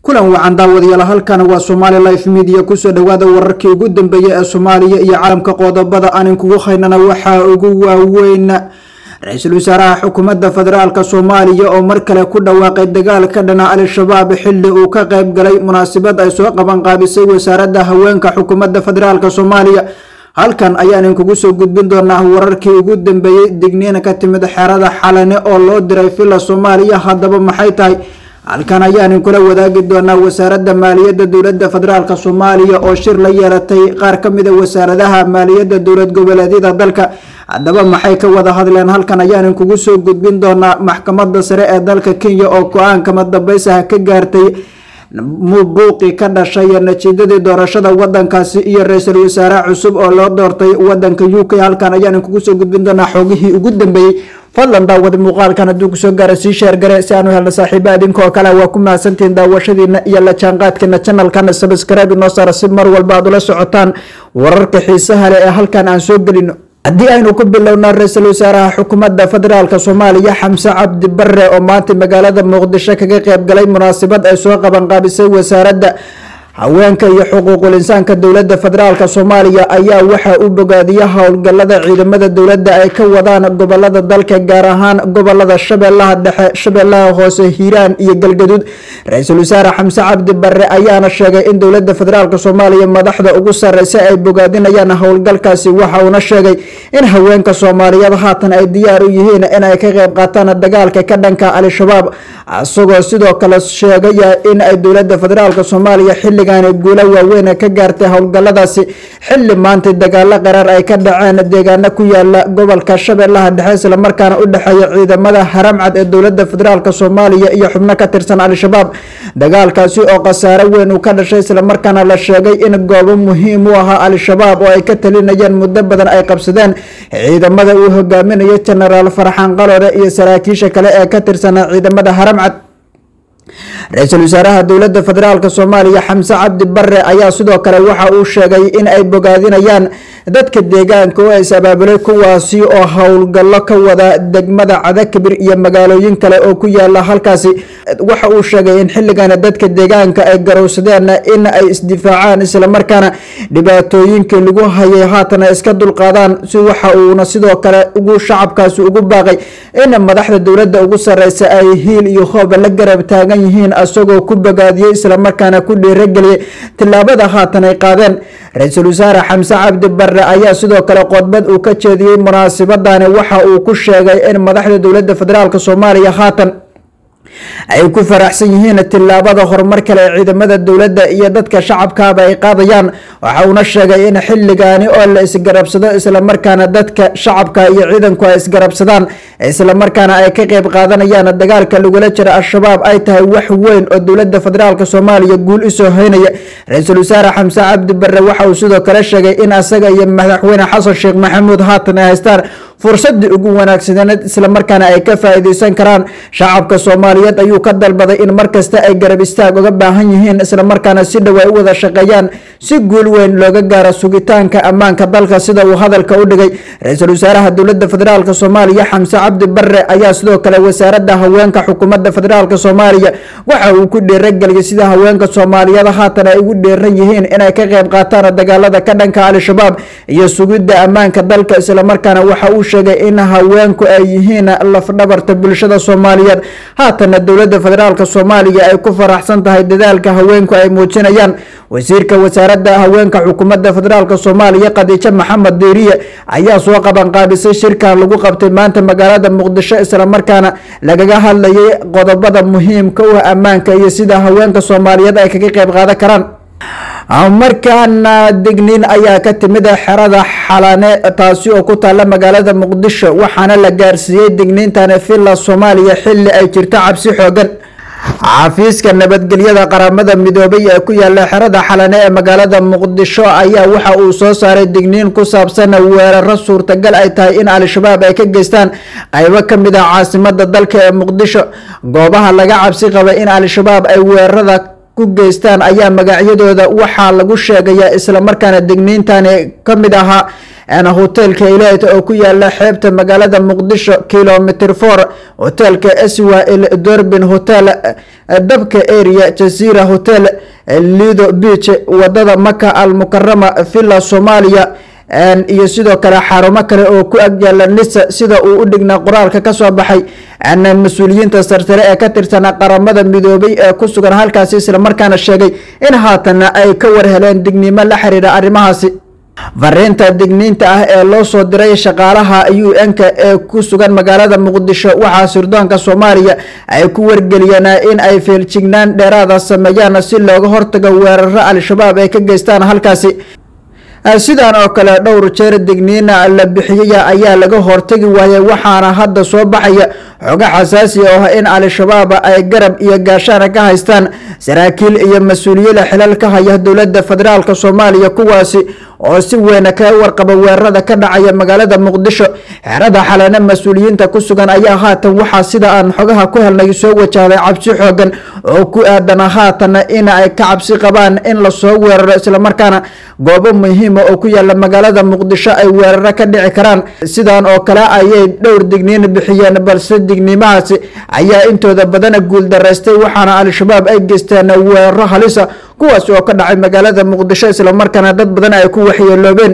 kulan wacan daawadayaal halkan waa somaali life media kusoo dhawaada wararkii ugu dambeeyey ee soomaaliya iyo caalamka qodobada aan inkugu haynana waxaa ugu waaweyn ra-iisul wasaaraha xukuumadda federaalk soomaaliya oo mar kale ku dhawaaqay dagaal ka dhana al-shabaab xili uu ka qeyb galay munaasabad ay soo qaban qaabisay wasaaradda haweenka xukuumadda federaalk soomaaliya halkan ayaan inkugu soo gudbin doonaa wararkii ugu dambeeyey digniin ka timid xerada xalane oo loo diray villa soomaaliya haddaba maxay tahay halkan ayaan inkula wadaagi doonaa wasaaradda maaliyadda dowladda federaalk soomaaliya oo shir la yeelatay qaar ka mida wasaaradaha maaliyadda dowlad goboleedyada dalka haddaba maxay ka wada hadleen halkan ayaan inkugu soo gudbin doonaa maxkamadda sare ee dalka kenya oo go-aankama dambeysaha ka gaartay buuqii ka dhashay natiijadii doorashada wadankaasi iyo ra-iisul wasaare cusub oo loo doortay wadanka u k halkan ayaan inkugu soo gudbin doonaa xoogihii ugu dambeeyey fadlan daawada muuqaalkan hadduu kusoo gaara sii sheergare si aanu helna saaxiiba idinkoo kale waa ku mahadsantihiin daawashadiina iyo la jaanqaadkeena janalkan sabskraibe inoo saara si mar walba aad ula socotaan wararka xiisaha leh ee halkan aan soo gelino haddii aynu ku bilowna ra-iisul wasaaraha xukuumadda federaalk soomaaliya xamse cabdi bare oo maanta magaalada muqdisho kaga qeyb galay munaasabad ay soo qabanqaabisay wasaaradda haweenka iyo xuquuqul insaanka dowladda federaalk soomaaliya ayaa waxaa u bogaadiya howlgalada ciidamada dowladda ay ka wadaan gobolada dalka gaar ahaan gobolada shabeellaha dhexe shabeellaha hoose hiiraan iyo galgaduud ra-iisul wasaare xamse cabdi bare ayaana sheegay in dowladda federaalk soomaaliya madaxda ugu sareysa ay bogaadinayaan howlgalkaasi waxa uuna sheegay in haweenka soomaaliyeed haatan ay diyaar u yihiin in ay ka qeyb qaataan dagaalka ka dhanka al-shabaab isagoo sidoo kale sheegaya in ay dowladda federaalk soomaaliya xilli guulo waaweyn ka gaartay howlgaladaasi xili maanta dagaalo qaraar ay ka dhaceen deegaano ku yaala gobolka shabeellaha dhexe islamarkaana u dhexeeya ciidamada haramcad ee dowlada federaalk soomaaliya iyo xubno ka tirsan al-shabaab dagaalkaasi oo khasaare weyn uu ka dhashay islamarkaana la sheegay in goobo muhiim u ahaa al-shabaab oo ay ka talinayeen muddo badan ay qabsadeen ciidamada uu hogaaminayo genaraal farxaan qalore iyo saraakiisha kale ee ka tirsanaa ciidamada haramcad ra-iisul wasaaraha dowladda federaalk soomaaliya xamse cabdi bare ayaa sidoo kale waxa uu sheegay in ay bogaadinayaan dadka deegaanka oo is abaabulay kuwaasi oo howlgallo ka wada degmada cadakabir iyo magaalooyin kale oo ku yaala halkaasi waxa uu sheegay in xilligan dadka deegaanka ay garowsadeen in ay isdifaacaan islamarkaana dhibaatooyinkii lagu hayay haatan ay iska dulqaadaan si waxa uuna sidoo kale ugu shacabkaasi ugu baaqay in madaxda dowladda ugu sareysa ay hiil iyo hooba la garab taagan yihiin isagoo ku bogaadiyey islamarkaana ku dhiirageliyay tillaabada haatan ay qaadeen ra-iisul wasaare xamse cabdi bare ayaa sidoo kale qodbad uu ka jeediyey munaasabadani waxa uu ku sheegay in madaxda dowladda federaalk soomaaliya haatan ay ku faraxsan yihiin tillaabada horumar kale ee ciidamada dowladda iyo dadka shacabkaaba ay qaadayaan waxa uuna sheegay in xilligaani oo la isgarabsado islamarkaana dadka shacabka iyo ciidanku ay isgarabsadaan islamarkaana ay ka qeyb qaadanayaan dagaalka lagula jira al-shabaab ay tahay wax weyn oo dowladda federaalk soomaaliya guul usoo hoynaya ra-iisul wasaare xamse cabdi bare waxa uu sidoo kale sheegay in asaga iyo madaxweyne xasan sheekh maxamuud haatan ay haystaan fursadii ugu wanaagsaneed islamarkaana ay ka faa-iideysan karaan shacabka soomaaliyeed ayuu ka dalbaday in markasta ay garab istaag uga baahan yihiin islamarkaana si dhow ay u wada shaqeeyaan si guul weyn looga gaaro sugitaanka ammaanka dalka sida uu hadalka u dhigay ra-iisul wasaaraha dowladda federaalk soomaaliya xamse cabdi bare ayaa sidoo kale wasaaradda haweenka xukuumadda federaalk soomaaliya waxa uu ku dhiirageliyay sida haweenka soomaaliyeed haatan ay ugu dheeran yihiin inay ka qeyb qaataan dagaalada ka dhanka al-shabaab iyo sugidda ammaanka dalka islamarkaana waxa uu sheegay in haweenku ay yihiin lafdhabarta bulshada soomaaliyeed haatana dowladda federaalk soomaaliya ay ku faraxsan tahay dadaalka haweenku ay muujinayaan wasiirka wasaaradda haweenka xukuumadda federaalk soomaaliya khadiijo maxamed diiriye ayaa soo qabanqaabisay shirkan lagu qabtay maanta magaalada muqdisho islamarkaana lagaga hadlayay qodobada muhiimka u ah ammaanka iyo sida haweenka soomaaliyeed ay kaga qeyb qaadan karaan markaana digniin ayaa ka timid xerada xalane taasi oo ku taala magaalada muqdisho waxaana la gaarsiiyey digniintani villa soomaaliya xili ay jirto cabsi xoogan xafiiska nabadgelyada qaramada midoobay ee ku yaala xerada xalane ee magaalada muqdisho ayaa waxa uu soo saaray digniin ku saabsan weeraro suurtagal ay tahay in al-shabaab ay ka geystaan qeybo kamid ah caasimada dalka ee muqdisho goobaha laga cabsi qaba in al-shabaab ay weerarada ku geystaan ayaa magacyadooda waxaa lagu sheegayaa islamarkaana degniintani ka mid ahaa hotelka ilet oo ku yaala xeebta magaalada muqdisho kilomitr for hotelka swil dorbin hotel dabka area jazira hotel lido beach wadada maka al mukarama villa soomaaliya iyo sidoo kale xarumo kale oo ku agyaala nisa sida uu u dhignaa qoraalka kasoo baxay mas-uuliyiinta sarsare ee ka tirsan qaramada midoobay ee ku sugan halkaasi islamarkaana sheegay in haatana ay ka warheleen digniimo la xiriira arrimahaasi fariinta digniinta ah ee loo soo diray shaqaalaha u n-ka ee ku sugan magaalada muqdisho waxaa sirdoonka soomaaliya ay ku wargeliyeen in ay feeljignaan dheeraada sameeyaan si looga hortago weeraro al-shabaab ay ka geystaan halkaasi sidan oo kale dhowr jeer digniina la bixiyaya ayaa laga hortagi waayay waxaana hadda soo baxaya xogo xasaasi oo ah in al-shabaab ay garab iyo gaashaana ka haystaan saraakiil iyo mas-uuliyada xilal ka haya dowlada federaalk soomaaliya kuwaasi oo si weyna kaga warqaba weerarada ka dhacaya magaalada muqdisho xerada xalana mas-uuliyiinta ku sugan ayaa haatan waxaa sida aan xogaha ku helnay soo wajahday cabsi xoogan oo ku aadana haatana in ay ka cabsi qabaan in lasoo weeraro islamarkaana goobo muhiima oo ku yaala magaalada muqdisho ay weeraro ka dhici karaan sidan oo kale ayay dhowr digniin bixiyeen balse digniimahaasi ayaa intooda badana guuldaraystay waxaana al-shabaab ay geysteen weeraro halisa kuwaas oo ka dhacay magaalada muqdisho islamarkaana dad badan ay ku waxyeeloobeen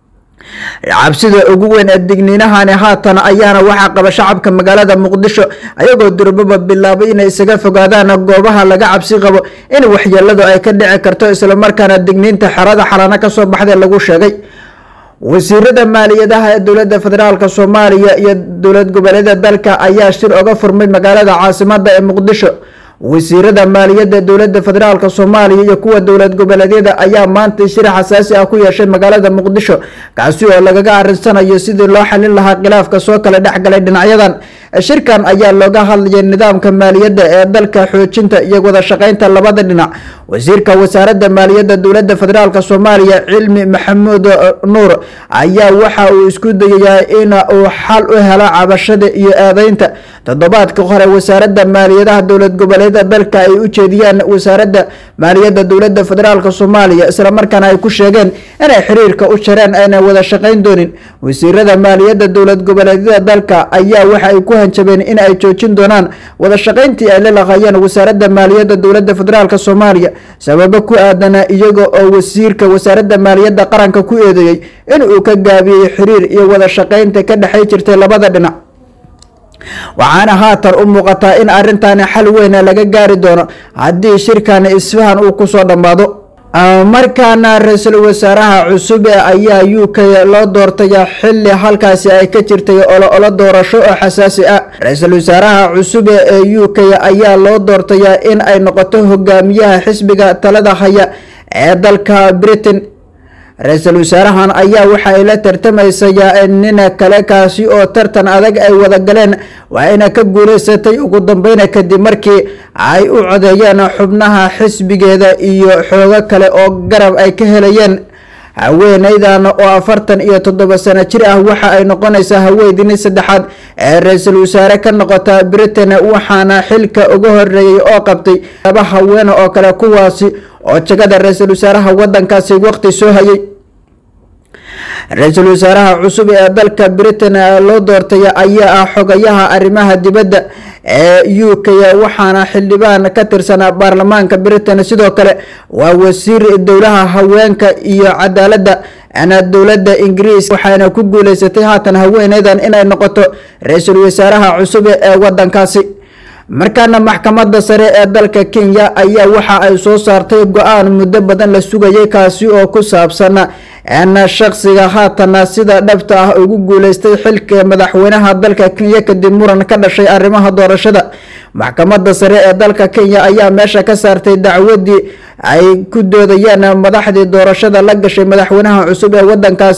cabsida ugu weyn ee digniinahani haatan ayaana waxaa qaba shacabka magaalada muqdisho ayagoo durbaba bilaabay inay isaga fogaadaan goobaha laga cabsi qabo in waxyeeladu ay ka dhici karto islamarkaana digniinta xerada xalana kasoo baxday lagu sheegay wasiirada maaliyadaha ee dowlada federaalk soomaaliya iyo dowlad goboleeda dalka ayaa shir oga furmay magaalada caasimada ee muqdisho wasiirada maaliyadda dowlada federaalk soomaaliya iyo kuwa dowlad goboleedyada ayaa maanta shir xasaasi ah ku yeeshay magaalada muqdisho kaasi oo lagaga arinsanayo sidii loo xalin lahaa khilaafka soo kala dhexgalay dhinacyadan shirkan ayaa looga hadlayay nidaamka maaliyadda ee dalka xoojinta iyo wada shaqeynta labada dhinac wasiirka wasaarada maaliyadda dowlada federaalk soomaaliya cilmi maxamuud nuur ayaa waxa uu isku dayayaa in uu xal u helo cabashada iyo eedeynta toddobaadka hore wasaarada maaliyadaha dowlad goboleeda dalka ay u jeediyaan wasaarada maaliyadda dowlada federaalk soomaaliya islamarkaana ay ku sheegeen inay xiriirka u jareen ayna wada shaqeyn doonin wasiirada maaliyadda dowlad goboleedyada dalka ayaa waxa ay ku hanjabeen in ay joojin doonaan wada shaqeyntii ay la laqayeen wasaarada maaliyadda dowlada federaalk soomaaliya sababo ku aadana iyaga oo wasiirka wasaarada maaliyadda qaranka ku eedeeyey in uu ka gaabiyey xiriir iyo wada shaqeynta ka dhexay jirtay labada dhinac waxaana haatan u muuqataa in arintani xal weyna laga gaari doono haddii shirkani isfahan uu kusoo dhammaado markaana ra-iisul wasaaraha cusub ayaa u k loo doortaya xili halkaasi ay ka jirtay olo doorasho oo xasaasi ah ra-iisul wasaaraha cusub ee u k ayaa loo doortaya in ay noqoto hogaamiyaha xisbiga talada haya ee dalka britain ra-iisul wasaarahan ayaa waxa ay la tartamaysayaa nin kale kaasi oo tartan adag ay wada galeen waa ina ka guuleysatay ugu dambeyna kadib markii ay u codeeyeen xubnaha xisbigeeda iyo xoogo kale oo garab ay ka helayeen haweeneydan oo afartan iyo toddoba sano jir ah waxa ay noqonaysaa haweenidii saddexaad ee ra-iisul wasaare ka noqota britain waxaana xilka uga horeeyay oo qabtay laba haweene oo kale kuwaasi oo jagada ra-iisul wasaaraha wadankaasi waqti soo hayay ra-iisul wasaaraha cusub ee dalka britain loo doortay ayaa ah xogayaha arrimaha dibadda ee u k waxaana xildhibaan ka tirsan baarlamaanka britain sidoo kale waa wasiir dowlaha haweenka iyo cadaaladda ana dowladda ingiriis waxayna ku guuleysatay haatan haweeneydan inay noqoto ra-iisul wasaaraha cusub ee wadankaasi markaana maxkamadda sare ee dalka kenya ayaa waxa ay soo saartay go-aan muddo badan la sugayay kaasi oo ku saabsan na shaqsiga haatana sida dhabta ah ugu guuleystay xilka madaxweynaha dalka kenya kadib muran ka dhashay arrimaha doorashada maxkamadda sare ee dalka kenya ayaa meesha ka saartay dacwadii ay ku doodayeen madaxdii doorashada la gashay madaxweynaha cusub ee wadankaasi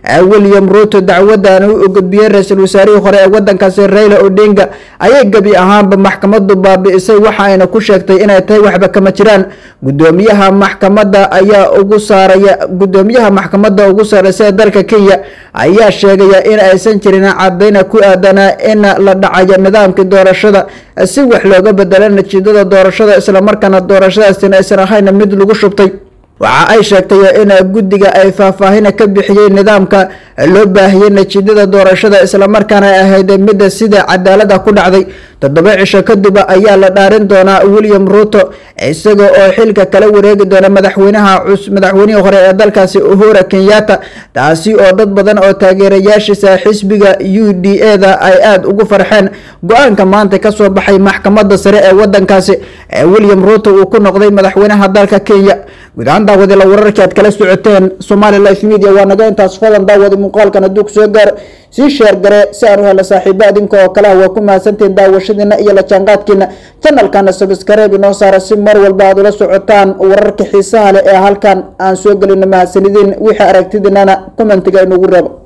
william ruto dacwadan u gudbiyey ra-iisul wasaarihii hore ee wadankaasi raila odinga ayay gebi ahaanba maxkamadu baabi'isay waxa ayna ku sheegtay inay tahay waxba kama jiraan gudoomiyaha maxkamada ayaa ugu saaraya gudoomiyaha maxkamada ugu saareysa ee dalka kenya ayaa sheegaya in aysan jirin cadayna ku aadanaa in la dhacayo nidaamkii doorashada si wax looga bedelo natiijada doorashada islamarkaana doorashadaasina aysan ahayn mid lagu shubtay waxa ay sheegtay in guddiga ay faahfaahin ka bixiyey nidaamka loo baahiyey natiijada doorashada islamarkaana ay ahayd midda sida cadaalada ku dhacday toddoba cisho kadib ayaa la dhaarin doonaa william ruto isaga oo xilka kala wareegi doona madaxweynaha madaxweynihii hore ee dalkaasi uhura kenyatta taasi oo dad badan oo taageerayaashiisa xisbiga u d a da ay aada ugu farxeen go-aanka maanta kasoo baxay maxkamada sare ee wadankaasi ee william ruto uu ku noqday madaxweynaha dalka kenya guud ahaan daawadila wararkii aad kala socoteen somali life media waa naga intaas falan daawadi muuqaalkan hadduu kusoo gaaro sii sheer gare si aan u helo saaxiibo adinka oo kale ah waa ku mahadsantihiin daawashadiina iyo la jaanqaadkiina janalkana sabskareeb inoo saara si mar walba aad ula socotaan wararka xiisaha leh ee halkan aan soo gelino mahadsanidin wixii aragtidinana commentiga inugu reebo